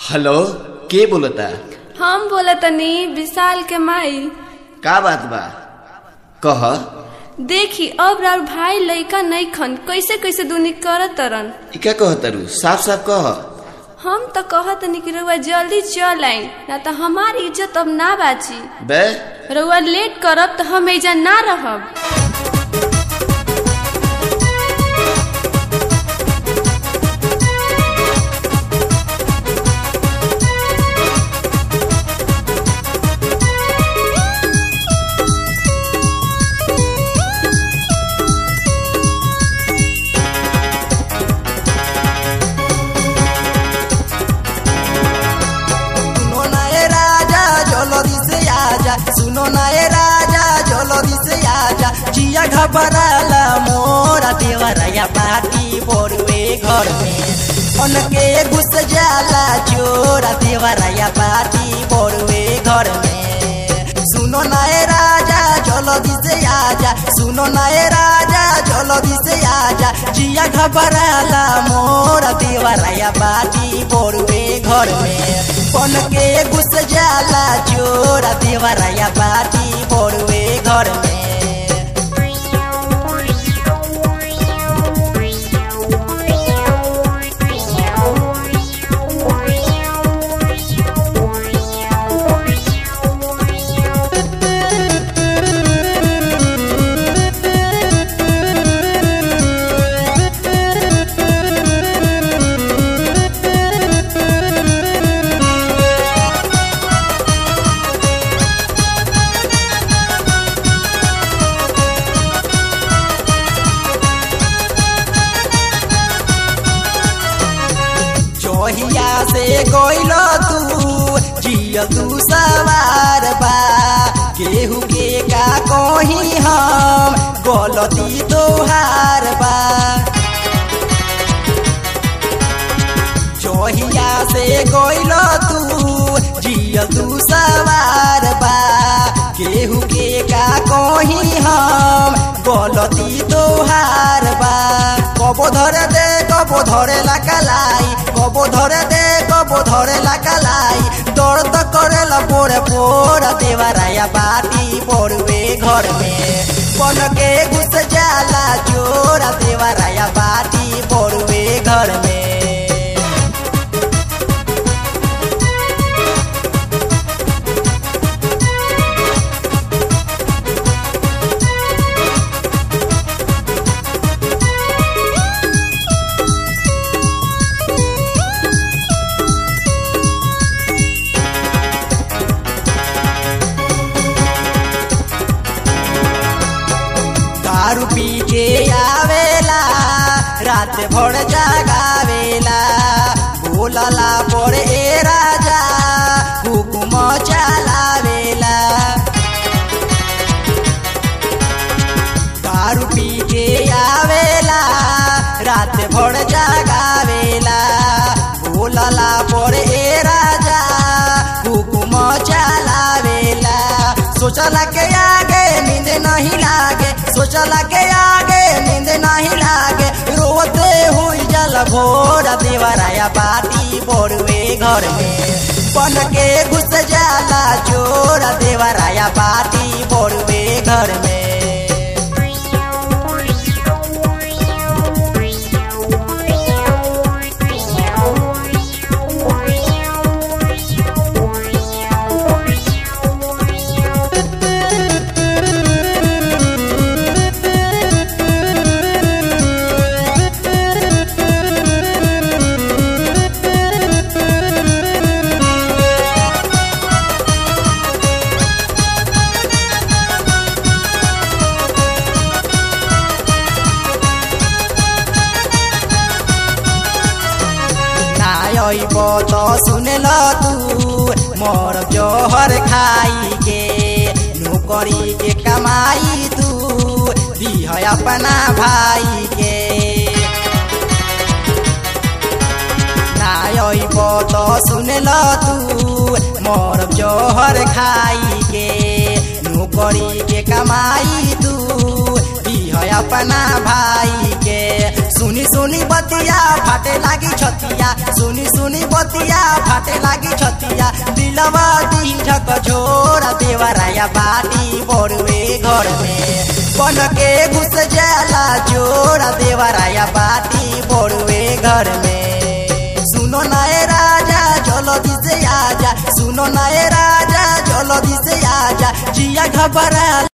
hello के बोलता हम बोला तनी विशाल के माई का बात बा कह देखी अब राउर भाई लइका नहीं खन कैसे कैसे दुनी करत तरन ई का कह तारू साफ साफ कह हम तो कहत तनी कि रउआ जल्दी चल आई ना तो हमार इज्जत अब ना बाची बे रउआ लेट करब तो हम एजा ना रहब सुनो ना ए राजा जल्दी से आजा सुनो ना ए राजा जल्दी से आजा जिया घबराला मोरा देवराया पाटी बोरवे घर में उनके घुस जाला चोरा देवराया पाटी बोरवे घर में सुनो ना ए राजा जल्दी से आजा सुनो ना ए राजा जल्दी से आजा जिया घबराला मोरा देवराया पाटी बोरवे घर में पन के घुस जाला चोरा देवराया पाटी बोरवे घर में चोहिया से गोइल तू जिया तू सवार बा केहू के का कही हम गलती तोहार बा चोहिया से गोइल तू जिया तू सवार बा केहू के का कही हम गलती तोहार बा कबो धरे दे कबो धरे ला कलाई कबो धरे दे कबो धरे ला कलाई दर्द करे ला पोरे पोर देवराया बाटी पोरवे घर में पन के घुस जाला चोरा देवराया बाटी पोरवे घर में दारू पी के आवेला रात भर जागावेला बोलला पर ए राजा हुकुम चलावेला दारू पी के आवेला रात भर जागावेला बोलला पर ए राजा हुकुम चलावेला सोचला के आगे नींद नहीं लागे सोचला के आगे नींद नहीं लागे रोते हुई जल भोर देवराया बाटी बोरवे घर में बन के घुस जाला चोर देवराया बाटी बोरवे घर में नायब त सुनेल तू मोर जोहर खाई के नौकरी के कमाई तू दिह अपना भाई के नायब त सुनेल तू मोर जोहर खाई के नौकरी के कमाई तू दिह अपना भाई के सुनी सुनी बतिया फाटे लागी छतिया सुनी सुनी बतिया फाटे लागी छतिया दिलवा दी झक झोरा देवराया बाटी बड़ुए घर में बन के घुस जाला जोरा देवराया बाटी बड़ुए घर में सुनो नाए राजा जल्दी से आजा सुनो नाए राजा जल्दी से आजा जिया घबरा